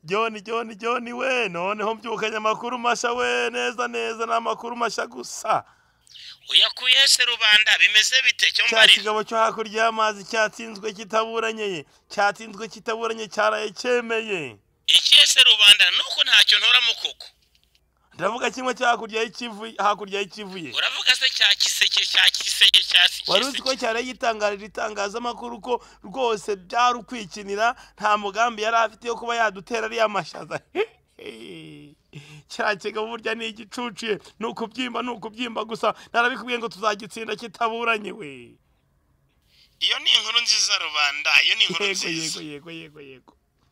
John John John we noneho mbyukanye amakuru mashya we neza neza ni amakuru mashya gusa uyakuye se rubanda bimeze bite cyo cya mbarira kigabo cyo hakurya y'amazi cyatsinzwe kitaburanye cyatsinzwe kitaburanye cyaraye cyemeye ikiye se rubanda nuko ntacyo ntora mu koko ndavuga kimwe cyo hakurya y'ikivu hakurya y'ikivuye uravuga se cya kiseke cya kiseke cya wari uzi ko kiseke cyari yitangarije itangazamakuru ko rwose byari ukwikinira nta mugambi yari afite yo kuba yadutera ariya mashaza cya kigabo burya ni igicuciye ni ukubyimba ni ukubyimba gusa narabikubwiye ngo tuzagitsinda kitaburanye we iyo ni inkuru nziza rubanda iyo ni inkuru yego nziza yego yego yego yego